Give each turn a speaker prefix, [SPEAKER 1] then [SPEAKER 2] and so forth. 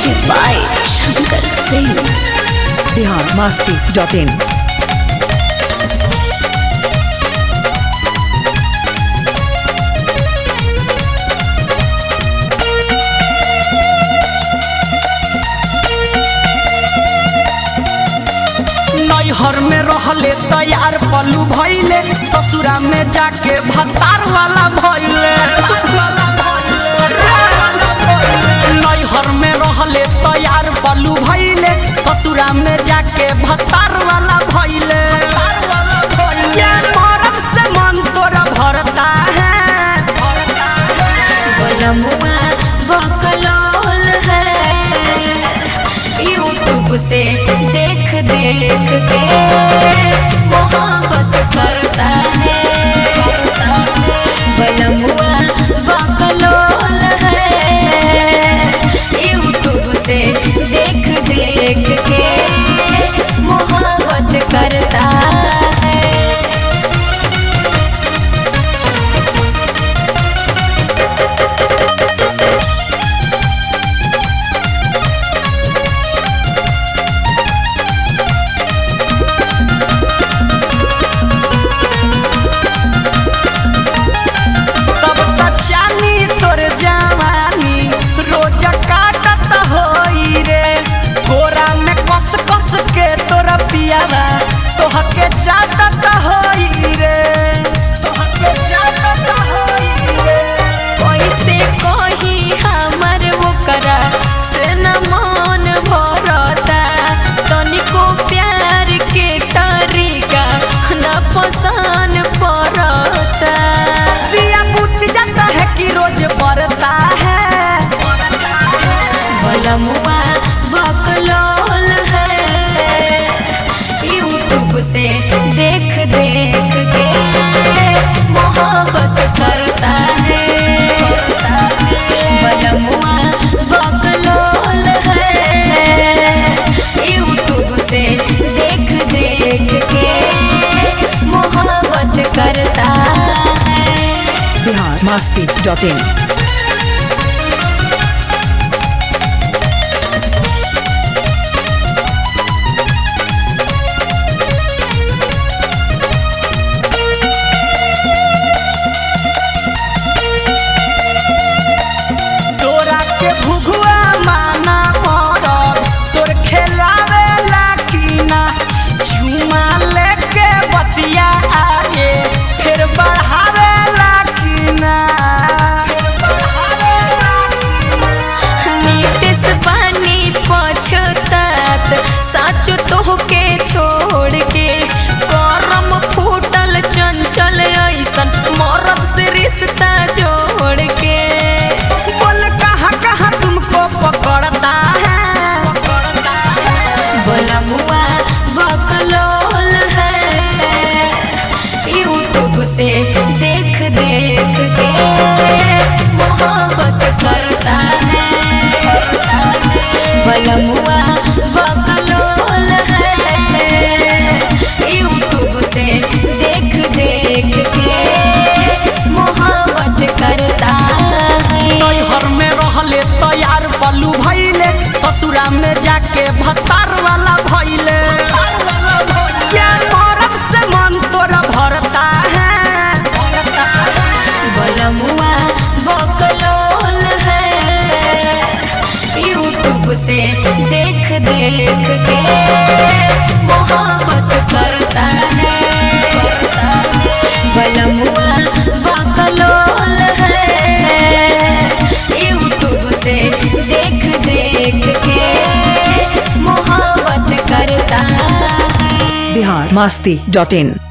[SPEAKER 1] music by Shankar Singh
[SPEAKER 2] Bihar Masti dot in
[SPEAKER 3] नैहर में रहले तैयार पलू भइले ससुरा में जाके भतार वाला भइले नैहर में रहले तैयार पलू भइले ससुरा में जाके भतार वाला भइले ये मरद से मन तोरा भरता है
[SPEAKER 1] बलमुआ बकलोल है यूट्यूब से देख देख के मोहब्बत करता है बलमुआ बकलोल है यूट्यूब से देख देख के मोहब्बत करता है
[SPEAKER 3] तब तक चानी तोर जवानी रोज काटत होई रे गोरा में कस कस के तोरा पियावा तोहके चाटत होई रे तोहके चाटत होई रे
[SPEAKER 1] कैसे कही हमर ओकरा से न मन भरता तनिको प्यार के तरीका न पसंद पड़ता
[SPEAKER 3] दिया बुझ जाता है कि रोज बढ़ता है
[SPEAKER 1] बलमुआ बकलोल है यूट्यूब से देख देख के मोहब्बत करता है बलमुआ बकलोल है यूट्यूब से देख देख के मोहब्बत करता है
[SPEAKER 2] बिहार मस्ती डॉट इन
[SPEAKER 3] तोरा के भुगुआ माना मरद तोर खेलावे लाकीना झुमा लेके बतिया आगे फिर बढ़ावे लाकीना
[SPEAKER 1] नीतिस पानी पछतात साच तोहके छोड़ के करम फूटल चंचल ऐसन मरद से रिश्ता जोड़ के
[SPEAKER 3] बोल कहाँ कहाँ तुमको पकड़ता है
[SPEAKER 1] बलमुआ बकलोल है यूट्यूब से देख देख के मोहब्बत करता है बलमुआ बकलोल है यूट्यूब से देख देख के मोहब्बत करता है
[SPEAKER 3] नैहर में रहले तैयार पलू भइले ससुरा में जाके भतार वाला भइले क्या मरद से मन तोरा भरता है
[SPEAKER 1] बलमुआ बकलोल है यूट्यूब से देख देख के मोहब्बत करता है बलमुआ बकलोल है यूट्यूब से देख देख के मोहब्बत करता है
[SPEAKER 2] बिहार मस्ती डॉट इन